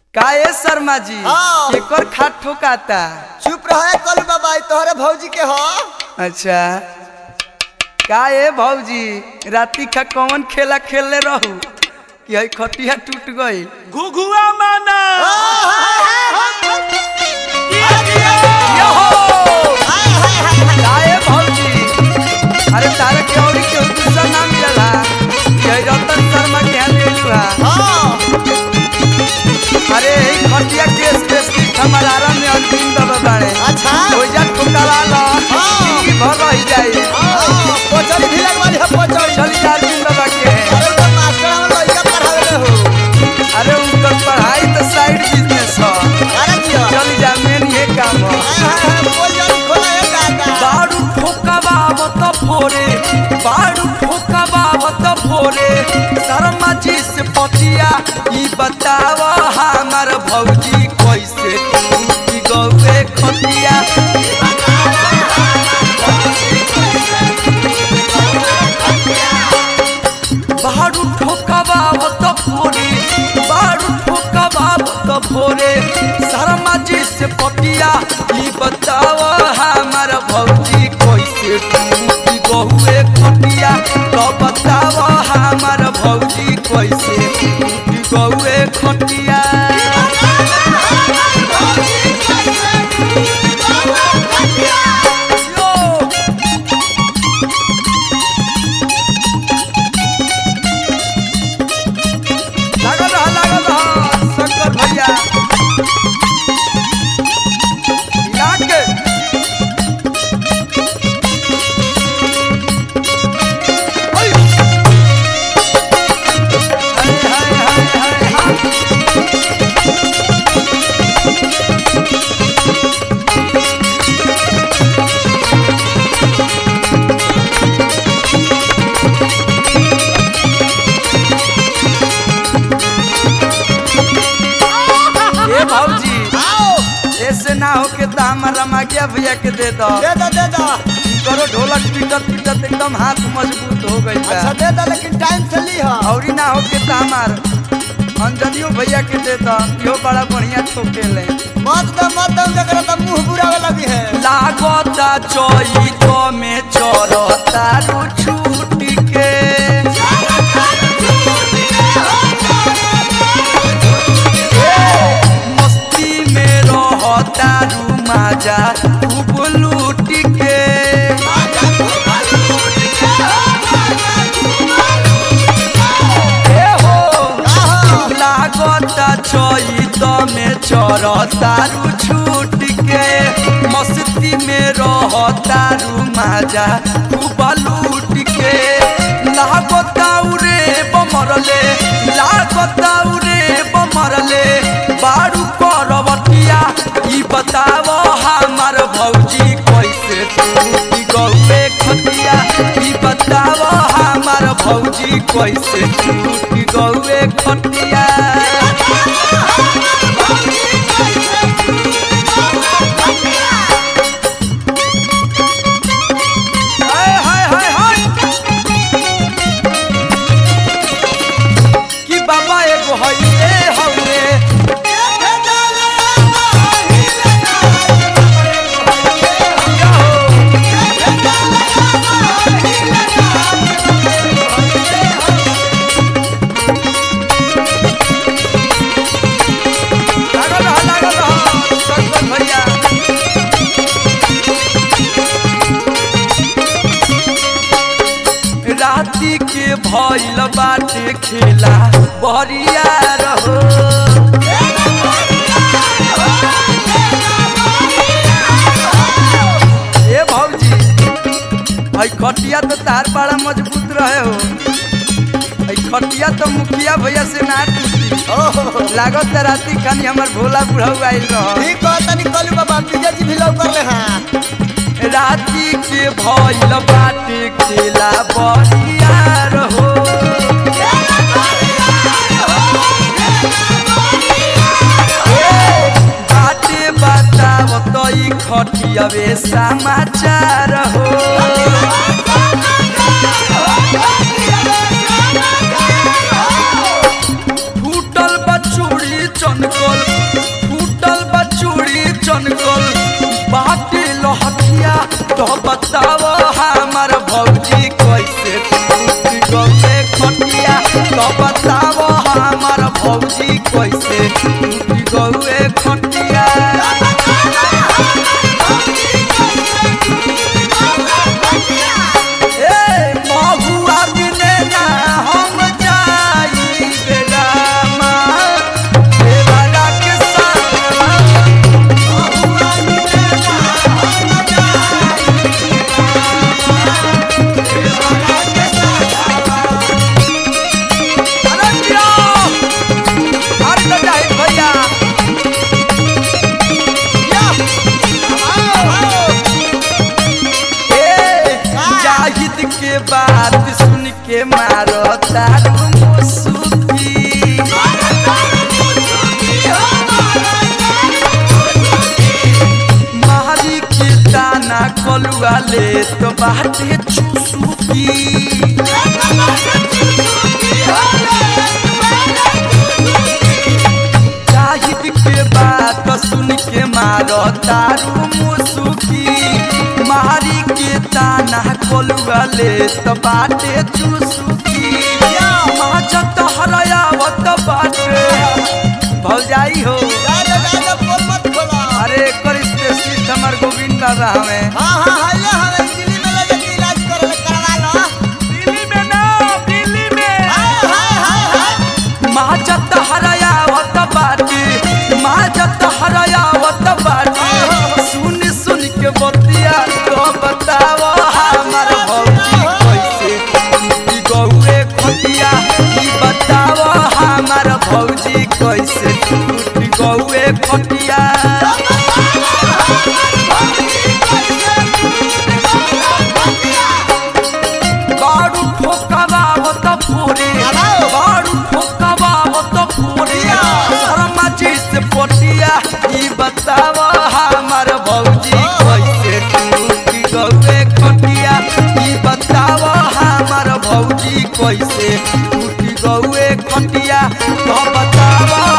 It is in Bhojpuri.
का ए शर्मा जी हाँ। एकर खाट ठोकाता चुप रहे कल बाबा ई तोहरे भौजी के हो अच्छा का ए भौजी राती का कौन खेला खेलले रहू कि हई खटिया टूट गई घुघुआ माना का ए भौजी अरे तारे के औरी के दूसरा नाम मिलला यही रतन शर्मा के यहाँ ले लू हाँ अरे ई खटिया के स्पेशलिस्ट हमारा आरा में अंतिम दबा बाड़े अच्छा ओइजा ठोकाला ला हाँ। जिंदगी भर रह जाई हाँ, पोचड़ी भी लगवाली है पोचड़ी चली जा अरविंद बाबा के अरे तो मास्टर हम लइका पढ़ावे हो अरे उनकर पढ़ाई तो साइड बिजनेस ह अरे जियो चली जा मेन ये काम ह हाय हाय हाय बोल जानी खोला है काका बारू ठोकाबावत फोरे बारू ठोकाबावत फोरे शर्मा जी से पतिया ई बताव हमार भौजी कैसे टूटी गौए खतिया बारू ठोकाबावत फोरे बारू ठोकाबावत फोरे शर्मा जी से पतिया ई बताव हमार भौजी कैसे टूटी गहुए खटिया तो बताव हमार भौजी कैसे टूटी गहुए खटिया यो लागल रहा लागल रहा शंकर भैया हिला के ओय। हाय, हाय, हाय, हाय, हाय। ए भौजी आओ ऐसे ना हो के तो हमार रमाकिया भैया के दे दो दे दो दे दो करो ढोलक पीटत पीटत एकदम हाथ मजबूत हो गई बा अच्छा दे दो लेकिन टाइम से ली हो औरी ना हो के तो हमार अंजलियो भैया के दे दो इहो बड़ा बढ़िया ठोके ले मत दो मत दो जकरा तो मुंह बुरावे लगी है लागता चोई तो में चोरता रु छूटी के मस्ती में रहता रु माजा खूब लूट के ए हो लागता चैत में चरतारू छूट के मस्ती में रहतारू माजा खूब लूट के लागता रे बमरले लागता रे बमरले बारू करवटिया ई बताव हमार भौजी कैसे टूटी गौए खतिया ई बताव हमार भौजी कैसे टूटी गौए खटिया हाय हाय हाय हाय कि बाबा एगो हइए हउए या हो लागल रहा लागल रहा शंकर भैया राती के भइल बाटे खेला बरिया रहो ए भौजी हई खटिया तो तार बड़ा मजबूत रहे हो हई खटिया तो मुखिया भैया से ना टूटी ओहो लागत राती खानी हमर भोला बुढ़ऊ आइल रह ठीक हो तनी कलू बाबा विजय जी भी लौक कर ले हां राती के भइल बाटे खेला बरिया रहो बाटे बताव तो ई खटियावे समाचार हो फूटल बचूड़ी चनकल भौजी कैसे टूटी गौए खटिया ए महुआ बिने ना हम जाई बेरामा देवरा के संगवा अरे दिया अरे तो जाहिद भैया ए जाहिद के बात सुन के मारो तारू मुसुकी मारी के दाना कलुआ ले तो बाटे चुसुकी जाहिद के बात सुन के मारो तारू मुसुकी मारी के दाना कलुआ ले तो बाटे चुसुकी माजत हरयावत बाटे भौजाई हो अरे एकर स्पेशलिस्ट हमर गोविंद बाबा हमें दिल्ली में ना दिल्ली में माजत हरयावत बाटे माजत हरयावत बाटे सुन सुन के बतिया तो बताव हमर भौजी कैसे टूटी गौए खटिया ई बताव हमर भौजी कैसे टूटी गौए खटिया बारू ठोकवा होत फोरे बारू ठोकवा होत फोरे शर्मा जी से पटिया ई बताव हमर भौजी कैसे टूटी गौए खटिया ई बताव हमर भौजी कैसे टूटी गौए खटिया तो बताव